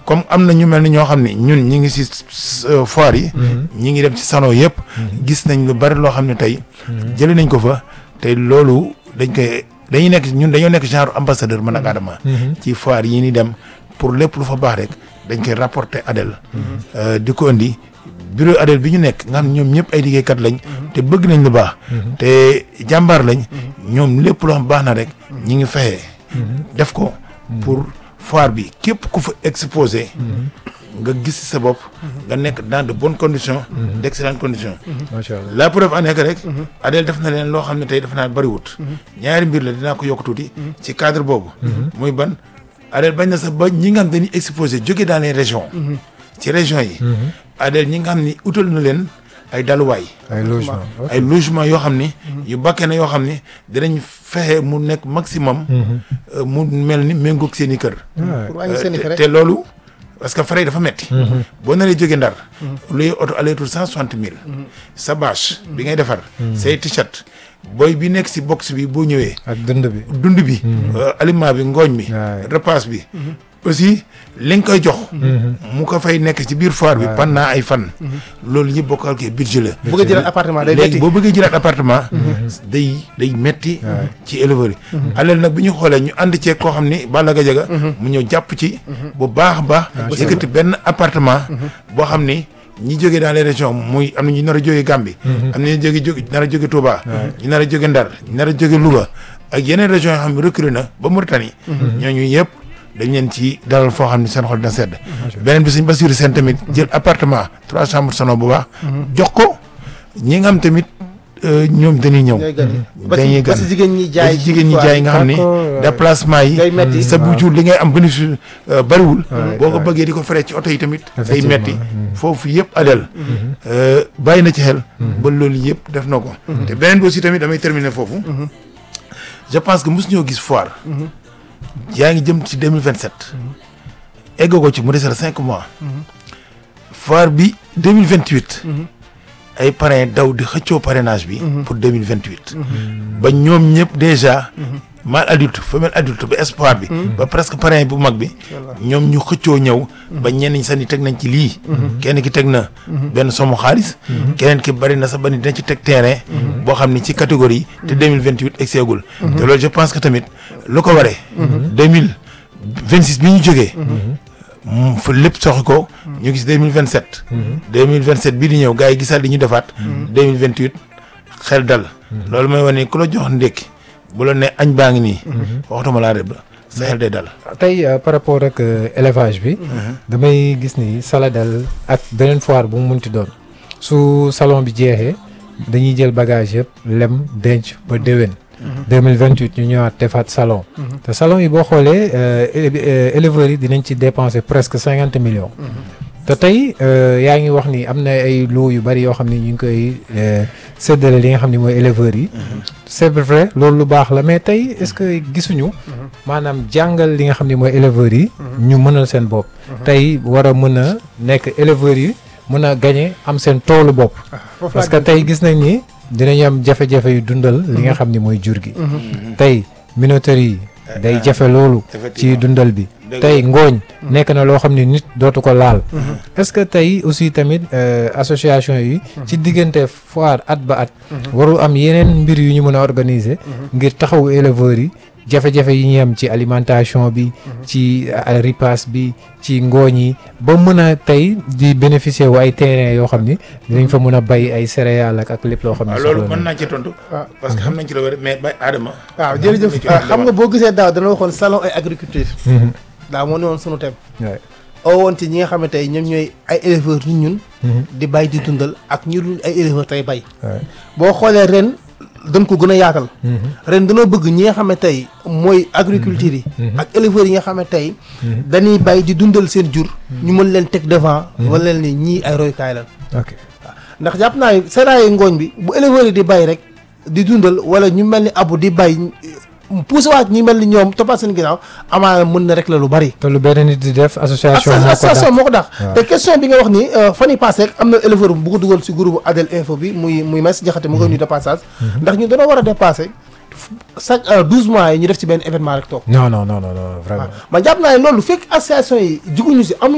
comme am na ñu mel ni ñoo xam ne ñun ñi ngi si foire yi ñi ngi dem ci salon yëpp gis nañ lu bari loo xam ne tey jëlee nañ ko fa te loolu dañ koy dañuy nekk ñun dañoo nekk genre ambassadeur man ak Adama ci foire yi ni dem pour lépp lu fa baax rek dañ koy rapporter Adel di ko indi bureau Adel bi ñu nekk nga xam ne ñoom ñëpp ay liggéeykat lañ te bëgg nañ lu baax te jàmbaar lañ ñoom lépp loo xam baax na rek ñi ngi fexe def ko pour foire bi képp ku fa exposé nga gis sa bopp nga nekk dans de bonnes conditions d' excellentes conditions macha allah la preuve en est que rek Adel def na leen loo xam ne tey def naa bëriwut ñaari mbir la dinaa ko yokk tuuti ci cadre boobu muy ban Adel bañ na sax ba ñi nga xam dañuy exposé jóge dans les régions ci régions yi Adel ñi nga xam ni utal na leen ay daluwaay ay logement ay logement yoo xam ni yu bakkee na yoo xam ni dinañ fexe mu nekk maximum euh, mu mel ni méngoog seen i kër pour wàññi seen i te frais te loolu parce que frais yi dafa metti boo naree jóge ndar luy oto aller-retour cent soixante mille sa bâche bi ngay defar say t-shirt booy bi nekk si box bi boo ñëwee ak dënd bi dund bi euh, aliment bi ngooñ bi Ouais. repas bi aussi li nga koy jox mu ko fay nekk ci biir foire bi pendant ay fan loolu yëpp bokkal ke budget la bëgg a jëlaat appartement day léegi métti boo bëggee jëlaat appartement day day metti ci éleveur yi alal nag bi ñu xoolee ñu ànd ceeg koo xam ni Balla Gadiaga mu ñëw jàpp ci bu baax a baax yëkkati benn appartement boo xam ni ñi jógee dans les régions muy am na ñu nar a jógee Gambie am na ñu jóge jóge nar a jóge Touba ñu nar a jóge Ndar ñu nar a jóge Louga ak yeneen régions yoo xam ne recruté na ba Mauritanie ñooñu yëpp dañ leen ci dalal foo xam ne seen xol dina sedd beneen bi suñ Basiru seen tamit jël appartement trois chambres salon bu baax jox ko ñi nga xam tamit euh, ñoom dañuy ñëw ñooy gan yi ba dañuy si ba gan si jigéen ñi ba jaay ci jigéen ñi jaay nga xam ni D'accord. déplacement yi Day metti. sa bu jur li ngay am bénéfice euh, bariwul Ouais, boo ko ouais. bëggee di ko fere ci oto yi tamit day Effectivement. metti foofu yëpp adel euh, bàyyi na ci xel ba loolu yëpp def na ko te beneen bi aussi tamit damay terminer foofu je pense que mosu ñoo gis foire yaa ngi jëm ci 2027 eggoo ko ci mu desal cinq mois foire bi 2028 ay parrain daw di xëccoo parrainage bi pour 2028 ba ñoom ñëpp déjà mâle adulte femelle adulte ba espoir bi ba presque parrain bu mag bi ñoom ñu xëccoo ñëw ba ñenn ñi sax ni teg nañ ci lii kenn ki teg na benn somu xaalis keneen ki bari na sax ba ni dina ci teg terrain boo xam ni ci catégorie te 2028 egseegul te loolu je pense que tamit lu ko waree 2026 bi ñu jógee mu fa lépp soxi ko ñu gis 2027 2027 bii di ñëw gars yi gisaat li ñu defaat 2028 xel dal loolu mooy wane ku la jox ndékki bu la ne añ baa ngi nii waxtuma laa rëbb sa xel day dal tey euh, par rapport ak euh, élevage bi damay gis ni Saladel ak beneen foire bu mu munti doon su salon bi jeexee dañuy jël bagage yëpp lem denc ba déwén 2028 ñu ñëwaat defaat salon te salon yi boo xoolee euh, éle- euh, éleveurs yi dinañ ci dépenser presque cinquante millions te tey euh, yaa ngi wax ni am na ay loo yu bari yoo xam ni ñu ngi koy euh, séddale li nga xam ni mooy éleveurs yi c'est vrai loolu lu baax la mais tey est-ce que gisuñu maanaam jàngal li nga xam ni mooy éleveurs yi ñu mënal seen bopp tey war a mën a nekk éleveurs yi mën a gañe am seen toolu bopp foofu parce laa que tey gis nañ ni dinañ am jafe-jafe yu dundal li nga xam ni mooy jur gi tey minoterie yi day jafe loolu ci effectivement. dundal bi Dëgg tey ngooñ nekk na loo xam ni nit dootu ko laal est-ce que tey aussi tamit euh, association yi ci diggante foire at ba at warul am yeneen mbir yu ñu mën a organiser ngir taxawu éleveurs yi jafe-jafe yi ñu am ci alimentation bi ci euh, ripaas bi ci ngooñ yi ba mën a tey di bénéficier wu ay terrain yoo xam ni dinañ fa mën a bay ay céréales ak ak lépp loo xam ne waaw loolu soxla mën nañ naa ci tontu waaw. parce que xam nañ ci la wér mais bay Adama waaw jërëjëf ah, xam nga boo gisee daaw dana waxoon salon ay agriculture Mhm. daaw moo ne woon sunu thème Ouais. oo woon ci ñi nga xam ne tey ñoom ñooy ay éleveurs ni ñun Mhm. di bay di dundal ak ñu dul ay éleveurs tey bay Ouais. boo xoolee ren dañ ko gën a yaatal Mhm. ren dañoo bëgg ñi nga xam ne tey mooy agriculture yi ak éleveurs yi nga xam ne tey dañuy bay di dundal seen jur ñu mën leen teg devant wala leen ni ñii ay royukaay lan ok ndax jàpp naa ne seraayu ngooñ bi bu éleveurs yi di bay rek di dundal wala ñu mel ni abu di bay poussé waat ñi mel ni ñoom toppaat seen ginnaaw amaana mën na rek la lu bari te lu benn nit di def association moo ko association dàq. moo ko dax waaw. te question bi nga wax ni euh, fan yi passé rek am na éleveur bu ko dugal si groupe Adel Info bi muy muy Maïs Diakhaté mu koy nuyu de passage ndax ñu dañoo war a dépasser chaque euh, 12 mois yi ñu def ci benn événement rek toog non non non non non vraiment man jàpp naa ne loolu fekk association yi juguñu si amuñu